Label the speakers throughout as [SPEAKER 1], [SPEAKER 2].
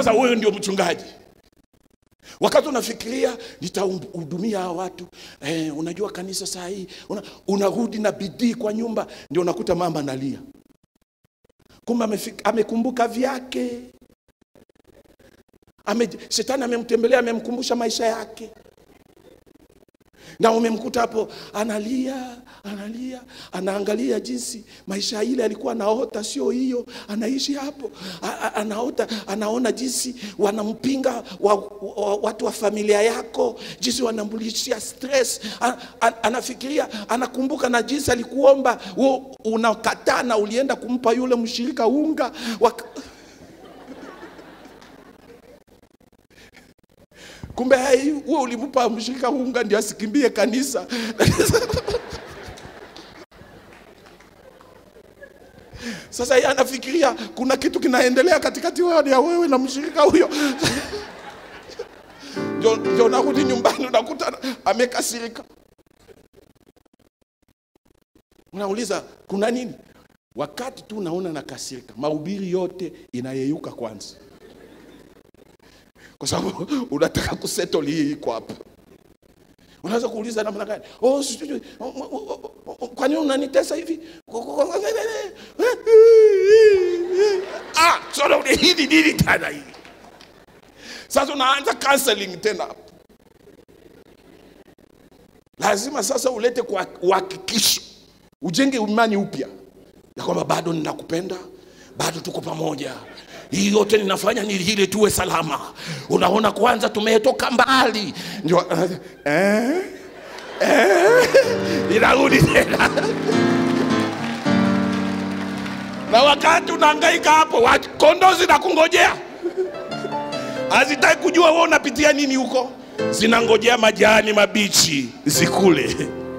[SPEAKER 1] sasa wewe ndio mchungaji wakati unafikiria nitahudumia hawa watu eh, unajua kanisa saa hii una, unarudi na bidii kwa nyumba ndio unakuta mama analia kumbe amefik- amekumbuka vyake ame, shetani amemtembelea amemkumbusha maisha yake na umemkuta hapo analia analia anaangalia jinsi maisha ile alikuwa anaota sio hiyo anaishi hapo A- a- anaota anaona jinsi wanampinga wa, wa, watu wa familia yako jinsi wanambulishia stress a, a, anafikiria anakumbuka na jinsi alikuomba wewe unakataa na ulienda kumpa yule mshirika unga wak... kumbe hai huo ulimpa mshirika unga ndio asikimbie kanisa sasa yeye anafikiria kuna kitu kinaendelea katikati wewe ya wewe na mshirika huyo ndio ndio unarudi nyumbani unakuta amekasirika unauliza kuna nini wakati tu unaona nakasirika mahubiri yote inayeyuka kwanza kwa sababu unataka kusettle hii iko hapa unaweza kuuliza namna gani oh, sijui, oh, oh, oh, oh, kwa nini unanitesa hivi ah, sasa una- hili nini tena hili sasa unaanza counseling tena hapo lazima sasa ulete kwa uhakikisho ujenge imani upya ya kwamba bado ninakupenda bado tuko pamoja hii yote ninafanya ni ili tuwe salama unaona kwanza tumetoka mbali ndio eh, eh, inarudi tena na wakati unahangaika hapo wa- kondoo zinakungojea hazitaki kujua wewe unapitia nini huko zinangojea majani mabichi zikule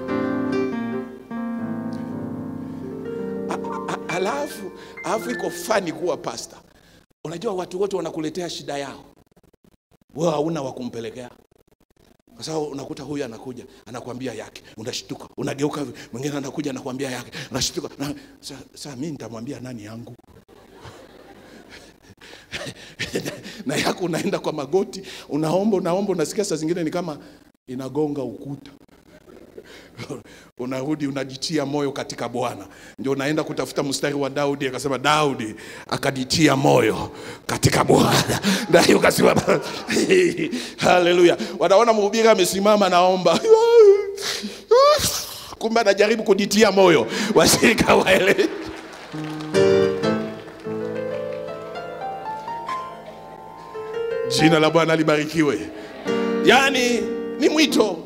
[SPEAKER 1] alafu alafu iko fani kuwa pasta unajua watu wote wanakuletea shida yao wewe hauna wa kumpelekea kwa sababu unakuta huyu anakuja anakwambia yake unashtuka unageuka hivi, mwingine anakuja anakwambia yake unashtuka na, sa, sa mi nitamwambia nani yangu na yako unaenda kwa magoti unaomba unaomba unasikia saa zingine ni kama inagonga ukuta unarudi unajitia moyo katika bwana ndio unaenda kutafuta mstari wa daudi akasema daudi akajitia moyo katika bwana naye ukasema haleluya wanaona mhubiri amesimama naomba kumbe anajaribu kujitia moyo washirika waele jina la bwana libarikiwe yaani ni mwito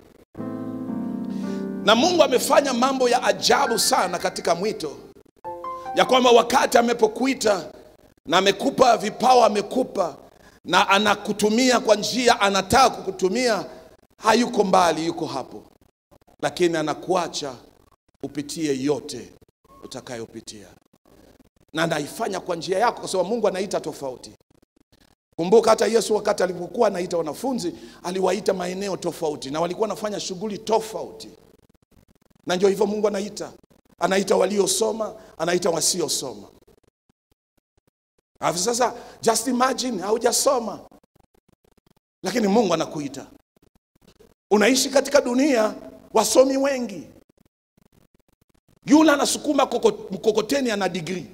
[SPEAKER 1] na mungu amefanya mambo ya ajabu sana katika mwito ya kwamba wakati amepokuita na amekupa vipawa amekupa na anakutumia kwa njia anataka kukutumia hayuko mbali yuko hapo lakini anakuacha upitie yote utakayopitia na anaifanya kwa njia yako kwa sababu mungu anaita tofauti kumbuka hata yesu wakati alipokuwa anaita wanafunzi aliwaita maeneo tofauti na walikuwa wanafanya shughuli tofauti na ndio hivyo mungu anaita anaita waliosoma anaita wasiosoma alafu sasa just imagine haujasoma lakini mungu anakuita unaishi katika dunia wasomi wengi yule anasukuma koko- mkokoteni ana digrii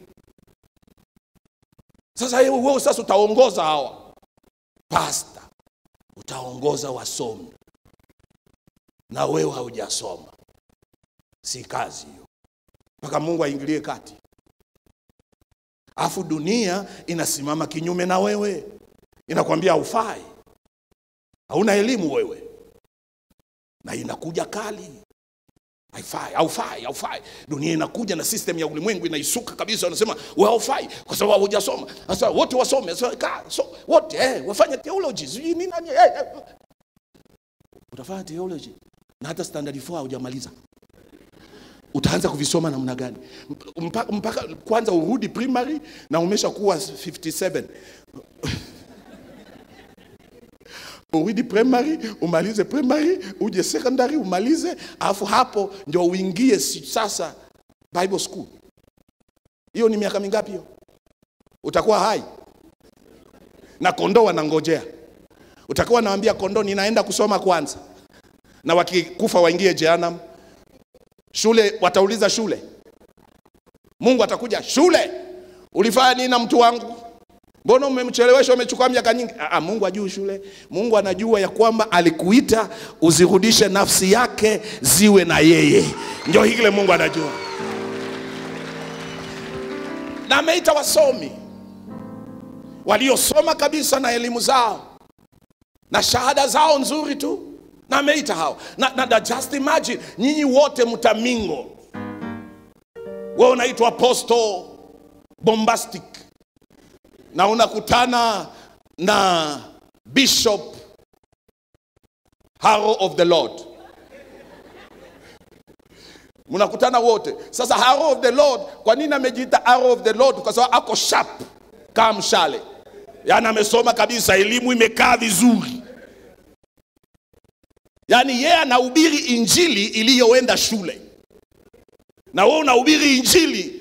[SPEAKER 1] sasa wewe wewe sasa utaongoza hawa pasta utaongoza wasomi na wewe haujasoma si kazi hiyo mpaka mungu aingilie kati alafu dunia inasimama kinyume na wewe inakwambia haufai hauna elimu wewe na inakuja kali haifai haufai haufai dunia inakuja na system ya ulimwengu inaisuka kabisa wanasema wewe haufai kwa sababu hujasoma sasa wote wasome sasa ka, so, wote eh, wafanye theology sijui nini nani eh, eh. utafanya theology na hata standard 4 haujamaliza utaanza kuvisoma namna gani mpaka, mpaka kwanza urudi primary na umesha kuwa 57 urudi primary umalize primary uje secondary umalize alafu hapo ndio uingie si- sasa bible school hiyo ni miaka mingapi hiyo utakuwa hai na kondoo wanangojea. Utakuwa naambia kondoo, ninaenda kusoma kwanza, na wakikufa waingie jehanamu. Shule watauliza shule, Mungu atakuja shule, ulifanya nini na mtu wangu? Mbona umemchelewesha, umechukua miaka nyingi? Aa, Mungu ajui shule. Mungu anajua ya kwamba alikuita uzirudishe nafsi yake ziwe na yeye, ndio hile Mungu anajua, na ameita wasomi waliosoma kabisa na elimu zao na shahada zao nzuri tu, na ameita hao na, na, na just imagine nyinyi wote mtamingo, wewe unaitwa apostle bombastic na unakutana na bishop Harrow of the Lord, mnakutana wote. Sasa Harrow of the Lord, kwa nini amejiita Harrow of the Lord? Kwa sababu ako sharp kama mshale, yaani amesoma kabisa, elimu imekaa vizuri, yaani yeye anahubiri injili iliyoenda shule, na wewe unahubiri injili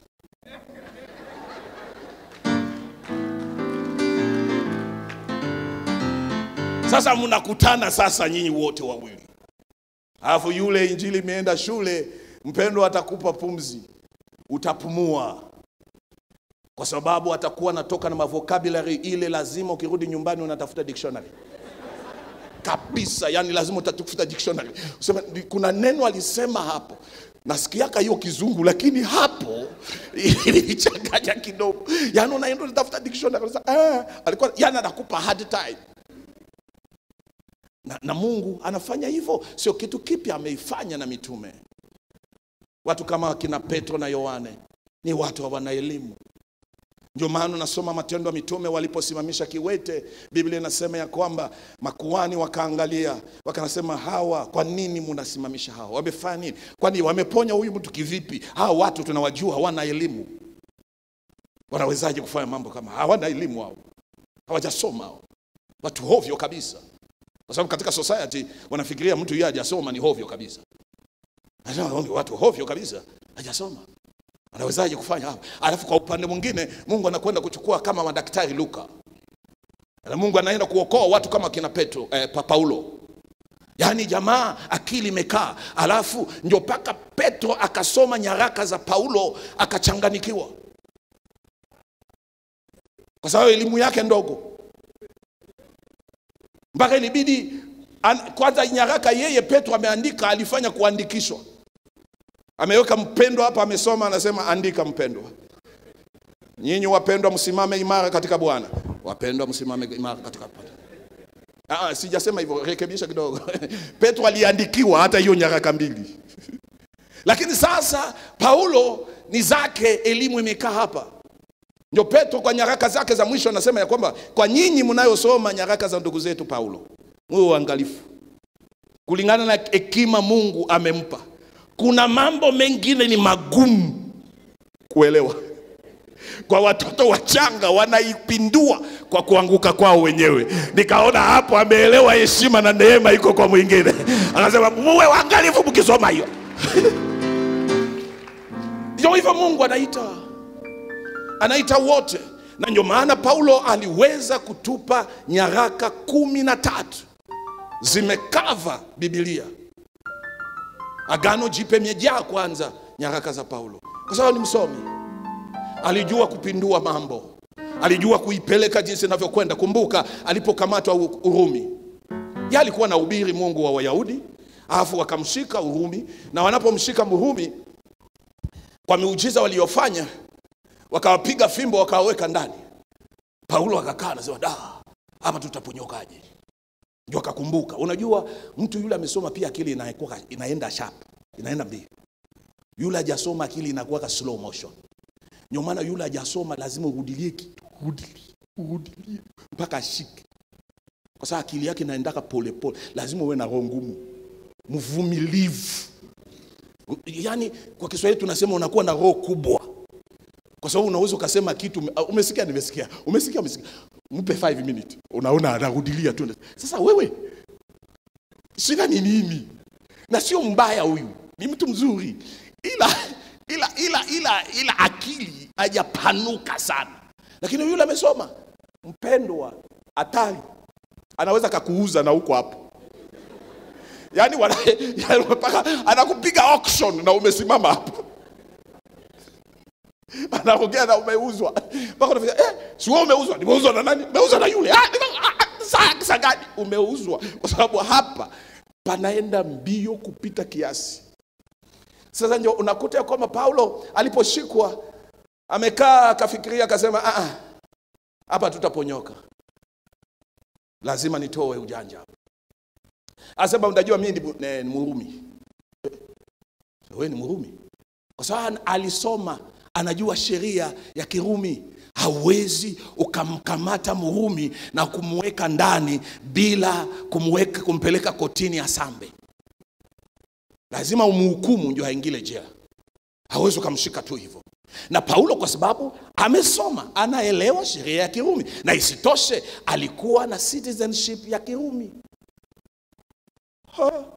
[SPEAKER 1] Sasa mnakutana sasa nyinyi wote wawili, alafu yule injili imeenda shule, mpendo atakupa pumzi, utapumua, kwa sababu atakuwa anatoka na mavokabulary ile, lazima ukirudi nyumbani unatafuta dictionary kabisa, yani lazima utatafuta dictionary useme kuna neno alisema hapo nasikiaka hiyo kizungu lakini hapo ilichanganya kidogo, yani unaenda unatafuta dictionary unasema, ah, alikuwa yani anakupa hard time na, na Mungu anafanya hivyo, sio kitu kipya, ameifanya na mitume. Watu kama wakina Petro na Yohane ni watu hawana elimu. Ndio maana unasoma Matendo ya Mitume, waliposimamisha kiwete, Biblia inasema ya kwamba makuhani wakaangalia, wakanasema, hawa kwa nini munasimamisha hawa? Wamefanya nini? Kwani wameponya huyu mtu kivipi? Hawa watu tunawajua hawana elimu, wanawezaje kufanya mambo kama? Hawana elimu hao, hawajasoma hao, watu hovyo kabisa kwa sababu katika society wanafikiria mtu yeye hajasoma ni hovyo kabisa. Watu hovyo kabisa, hajasoma anawezaje kufanya hapo? Alafu kwa upande mwingine Mungu anakwenda kuchukua kama madaktari Luka, na Mungu anaenda kuokoa watu kama kina Petro eh, pa Paulo. Yaani jamaa akili imekaa, alafu ndio mpaka Petro akasoma nyaraka za Paulo akachanganikiwa, kwa sababu elimu yake ndogo mpaka ilibidi an, kwanza nyaraka yeye Petro ameandika, alifanya kuandikishwa, ameweka mpendwa hapa, amesoma, anasema andika mpendwa. Nyinyi wapendwa, msimame imara katika Bwana. Wapendwa, msimame imara katika Bwana. Ah, sijasema hivyo, rekebisha kidogo. Petro aliandikiwa hata hiyo nyaraka mbili lakini sasa Paulo ni zake, elimu imekaa hapa ndio Petro kwa nyaraka zake za mwisho anasema ya kwamba kwa nyinyi mnayosoma nyaraka za ndugu zetu Paulo, muwe uangalifu kulingana na hekima Mungu amempa. Kuna mambo mengine ni magumu kuelewa kwa watoto wachanga, wanaipindua kwa kuanguka kwao wenyewe. Nikaona hapo ameelewa heshima na neema iko kwa mwingine, akasema muwe waangalifu mkisoma hiyo. Ndio hivyo Mungu anaita anaita wote, na ndio maana Paulo aliweza kutupa nyaraka kumi na tatu zimekava Biblia. Agano Jipya imejaa kwanza nyaraka za Paulo, kwa sababu ni msomi, alijua kupindua mambo, alijua kuipeleka jinsi inavyokwenda. Kumbuka alipokamatwa Urumi, yeye alikuwa na ubiri Mungu wa Wayahudi, alafu wakamshika Urumi, na wanapomshika Mrumi kwa miujiza waliofanya wakawapiga fimbo wakawaweka ndani. Paulo akakaa anasema, da, hapa tutaponyokaje? Ndio akakumbuka, unajua mtu yule amesoma pia akili inakuwa inaenda sharp, inaenda mbio. Yule hajasoma akili inakuwa slow motion. Ndio maana yule hajasoma lazima urudilie kitu, urudilie, urudilie mpaka ashike, kwa sababu akili yake inaendaka pole pole. Lazima uwe na roho ngumu, mvumilivu. Yaani kwa Kiswahili tunasema unakuwa na roho kubwa kwa sababu unaweza ukasema kitu umesikia, nimesikia, umesikia, umesikia, mpe 5 minutes, unaona anarudilia tu. Sasa wewe shida ni nini? Na sio mbaya huyu, ni mtu mzuri, ila ila ila ila ila akili hajapanuka sana, lakini yule amesoma mpendwa, hatari, anaweza kakuuza na huko hapo yaani wana, yaani mpaka anakupiga auction na umesimama hapo anaongea na umeuzwa mpaka unafika eh, si wewe umeuzwa nimeuzwa na nani umeuzwa na yule ah, nime- ah, ah, saa saa gani umeuzwa kwa sababu hapa panaenda mbio kupita kiasi sasa ndio unakuta ya kwamba paulo aliposhikwa amekaa akafikiria akasema "Ah, ah, hapa tutaponyoka lazima nitoe ujanja hapa Anasema unajua mimi ni, mu- ne- ni Murumi. Eh, Wewe ni Murumi? Kwa sababu alisoma, anajua sheria ya Kirumi. Hauwezi ukamkamata Murumi na kumweka ndani bila kumweka kumpeleka kotini asambe. Lazima umhukumu ndio aingile jela. Hawezi ukamshika tu hivyo. Na Paulo kwa sababu amesoma, anaelewa sheria ya Kirumi, na isitoshe alikuwa na citizenship ya Kirumi. Ha.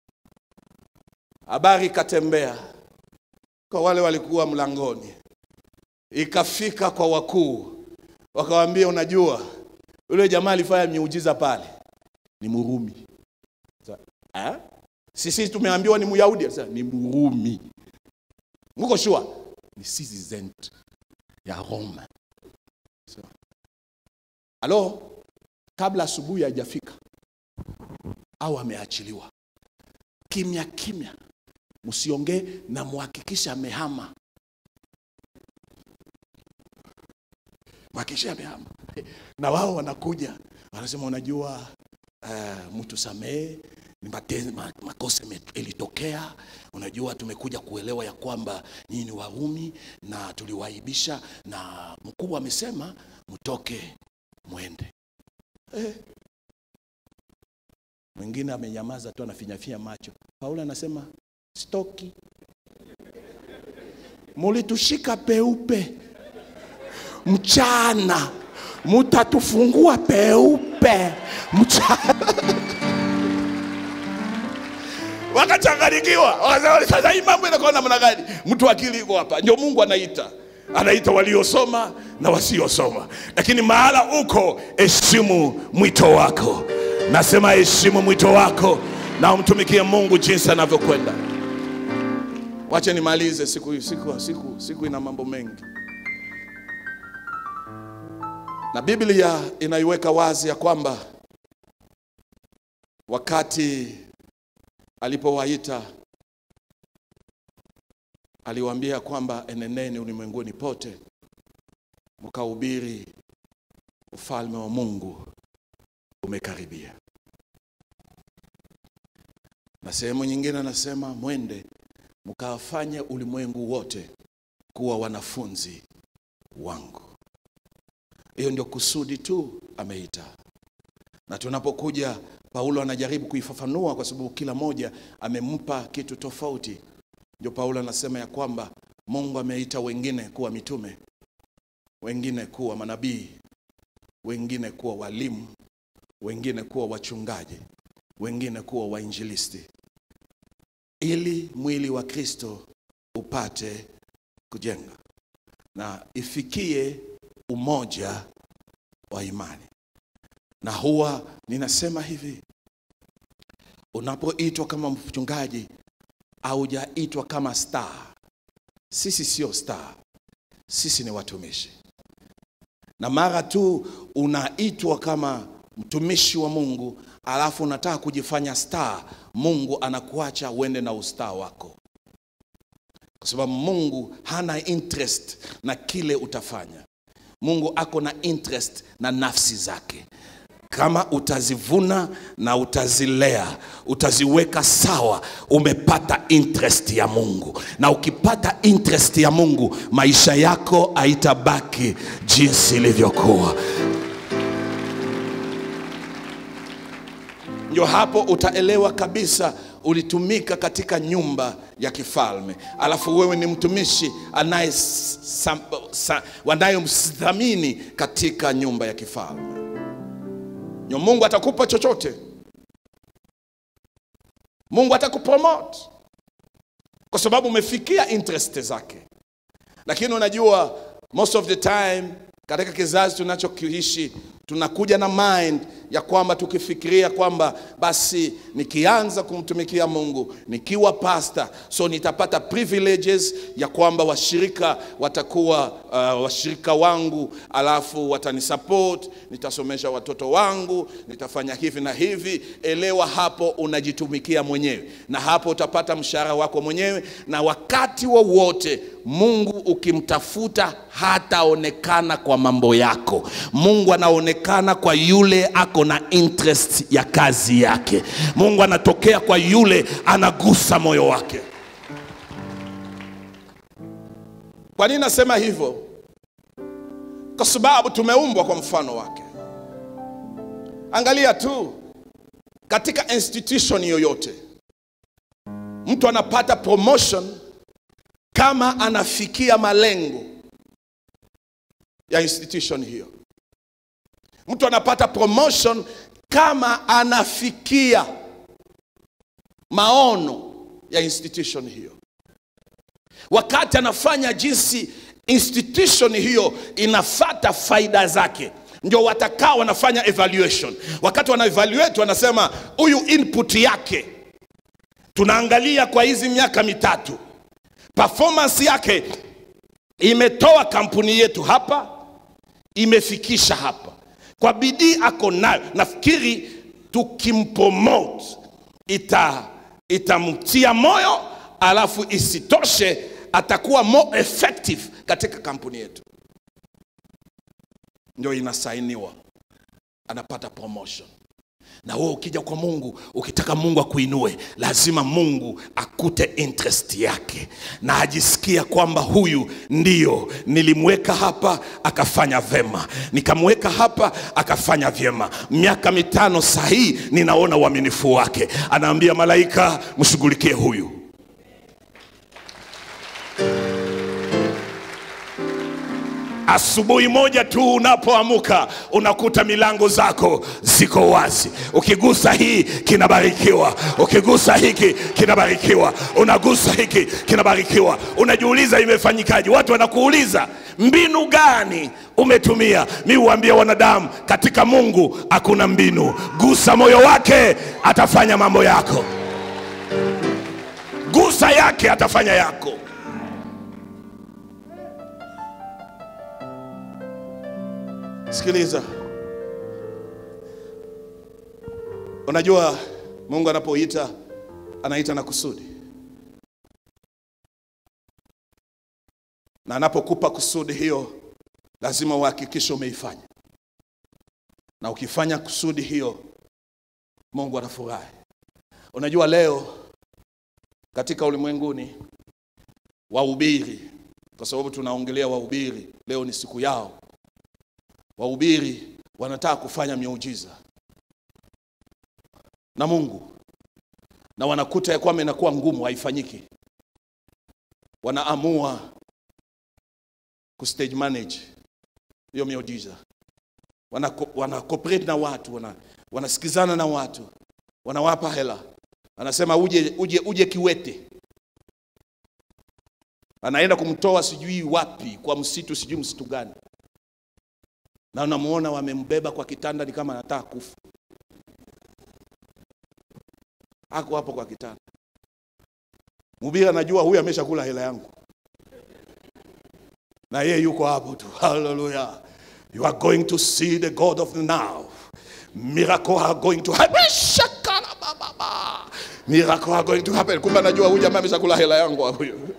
[SPEAKER 1] Habari ikatembea kwa wale walikuwa mlangoni, ikafika kwa wakuu, wakawaambia, unajua yule jamaa alifanya miujiza pale ni Murumi. Sa- "Ah? Sisi tumeambiwa ni Myahudi, Sasa, ni Murumi. Muko shua ni citizen ya Roma. So, alo, kabla asubuhi haijafika au ameachiliwa kimya kimya, msiongee na muhakikisha amehama, mhakikisha amehama. Na wao wanakuja wanasema, unajua uh, mtu samehe ni mate- ma- makosa ime- ilitokea. Unajua, tumekuja kuelewa ya kwamba nyinyi ni Warumi na tuliwaibisha, na mkubwa amesema mtoke mwende. Eh, mwingine amenyamaza tu anafinyafinya macho. Paulo anasema stoki, mulitushika peupe mchana, mutatufungua peupe mchana. Wakachanganyikiwa, wakasema sasa hii mambo inakuwa namna gani? Mtu akili iko hapa, ndio Mungu anaita anaita waliosoma na wasiosoma, lakini mahala uko, heshimu mwito wako. Nasema heshimu mwito wako na umtumikie Mungu jinsi anavyokwenda. Wache nimalize siku hii, siku, siku, siku ina mambo mengi, na Biblia inaiweka wazi ya kwamba wakati alipowaita aliwaambia kwamba eneneni ulimwenguni pote mkahubiri ufalme wa Mungu umekaribia. Na sehemu nyingine anasema mwende mkawafanye ulimwengu wote kuwa wanafunzi wangu. Hiyo ndio kusudi tu ameita. Na tunapokuja Paulo anajaribu kuifafanua kwa sababu kila moja amempa kitu tofauti. Ndio Paulo anasema ya kwamba Mungu ameita wengine kuwa mitume, wengine kuwa manabii, wengine kuwa walimu, wengine kuwa wachungaji, wengine kuwa wainjilisti, ili mwili wa Kristo upate kujenga na ifikie umoja wa imani. Na huwa ninasema hivi, unapoitwa kama mchungaji haujaitwa kama star. Sisi sio star, sisi ni watumishi. Na mara tu unaitwa kama mtumishi wa Mungu alafu unataka kujifanya star, Mungu anakuacha uende na ustar wako, kwa sababu Mungu hana interest na kile utafanya. Mungu ako na interest na nafsi zake kama utazivuna na utazilea, utaziweka sawa, umepata interest ya Mungu. Na ukipata interest ya Mungu, maisha yako haitabaki jinsi ilivyokuwa. Ndio hapo utaelewa kabisa ulitumika katika nyumba ya kifalme, alafu wewe ni mtumishi anaye wanayemthamini katika nyumba ya kifalme. Nyo Mungu atakupa chochote. Mungu atakupromote kwa sababu umefikia interest zake. Lakini unajua most of the time katika kizazi tunachokiishi tunakuja na mind ya kwamba tukifikiria kwamba basi nikianza kumtumikia Mungu nikiwa pasta, so nitapata privileges ya kwamba washirika watakuwa uh, washirika wangu, alafu watanisupport, nitasomesha watoto wangu, nitafanya hivi na hivi. Elewa, hapo unajitumikia mwenyewe, na hapo utapata mshahara wako mwenyewe, na wakati wowote Mungu ukimtafuta hataonekana kwa mambo yako. Mungu anaonekana kwa yule ako na interest ya kazi yake. Mungu anatokea kwa yule anagusa moyo wake. Kwa nini nasema hivyo? Kwa sababu tumeumbwa kwa mfano wake. Angalia tu katika institution yoyote, mtu anapata promotion kama anafikia malengo ya institution hiyo. Mtu anapata promotion kama anafikia maono ya institution hiyo, wakati anafanya jinsi institution hiyo inafata faida zake ndio watakao wanafanya evaluation. Wakati wana evaluate wanasema huyu input yake tunaangalia kwa hizi miaka mitatu, performance yake imetoa kampuni yetu hapa, imefikisha hapa, kwa bidii ako nayo. Nafikiri tukimpromote ita itamtia moyo, alafu isitoshe atakuwa more effective katika kampuni yetu, ndio inasainiwa, anapata promotion. Na wewe ukija kwa Mungu, ukitaka Mungu akuinue, lazima Mungu akute interest yake na ajisikia kwamba huyu ndiyo nilimweka hapa akafanya vema, nikamweka hapa akafanya vyema. Miaka mitano sahii ninaona uaminifu wake. Anaambia malaika, mshughulikie huyu. Asubuhi moja tu unapoamuka unakuta milango zako ziko wazi. Ukigusa hii kinabarikiwa, ukigusa hiki kinabarikiwa, unagusa hiki kinabarikiwa. Unajiuliza imefanyikaje? Watu wanakuuliza mbinu gani umetumia. Mi huambia wanadamu, katika Mungu hakuna mbinu. Gusa moyo wake, atafanya mambo yako. Gusa yake, atafanya yako. Sikiliza, unajua Mungu anapoita anaita na kusudi, na anapokupa kusudi hiyo lazima uhakikishe umeifanya, na ukifanya kusudi hiyo Mungu anafurahi. Unajua leo katika ulimwenguni wahubiri, kwa sababu tunaongelea wahubiri, leo ni siku yao wahubiri wanataka kufanya miujiza na Mungu, na wanakuta ya kwamba inakuwa ngumu, haifanyiki. Wanaamua kustage manage hiyo miujiza, wana, wana cooperate na watu, wana, wanasikizana na watu, wanawapa hela, anasema uje, uje, uje Kiwete, anaenda kumtoa sijui wapi kwa msitu, sijui msitu gani na unamuona wamembeba kwa kitanda, ni kama anataka kufa. Ako hapo kwa kitanda, mhubiri anajua huyu ameshakula hela yangu, na yeye yuko hapo tu. Haleluya! you are going to see the God of the now. Miracle are going to happen. Shakala baba, miracle are going to happen. Kumbe anajua huyu jamaa ameshakula hela yangu huyu,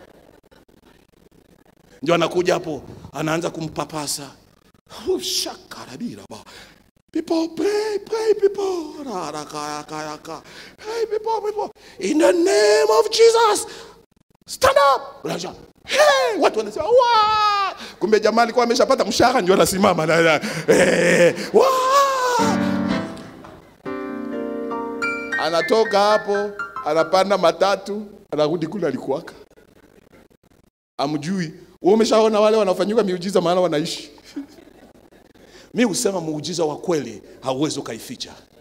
[SPEAKER 1] ndio anakuja hapo, anaanza kumpapasa Oh, shakarabira ba. People pray, pray, people. Rarakayakayaka. Hey, people, people. In the name of Jesus. Stand up. Unajua, Hey, watu wanasema wa. Kumbe jamaa alikuwa ameshapata mshahara ndio anasimama na na- eh, wa. Anatoka hapo, anapanda matatu, anarudi kule alikuwaka. Amjui. Wewe umeshaona wale wanafanyiwa miujiza maana wanaishi. Mi husema muujiza wa kweli hauwezi ukaificha.